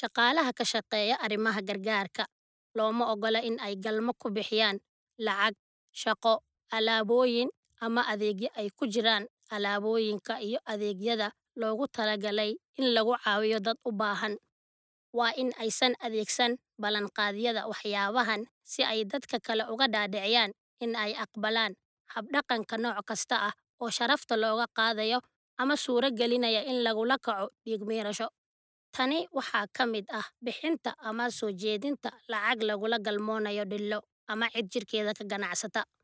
Shaqaalaha ka shaqeeya arrimaha gargaarka looma oggola in ay galmo ku bixiyaan lacag, shaqo, alaabooyin ama adeegyo ay ku jiraan alaabooyinka iyo adeegyada loogu talagalay in lagu caawiyo dad u baahan. Waa in aysan adeegsan ballanqaadyada waxyaabahan si ay dadka kale uga dhaadhiciyaan in ay aqbalaan hab-dhaqanka nooc kasta ah oo sharafta looga qaadayo ama suuro gelinaya in lagula kaco dhiig-miirasho. Tani waxaa ka mid ah bixinta ama soo jeedinta lacag lagula galmoonayo dhillo ama cid jirkeeda ka ganacsata.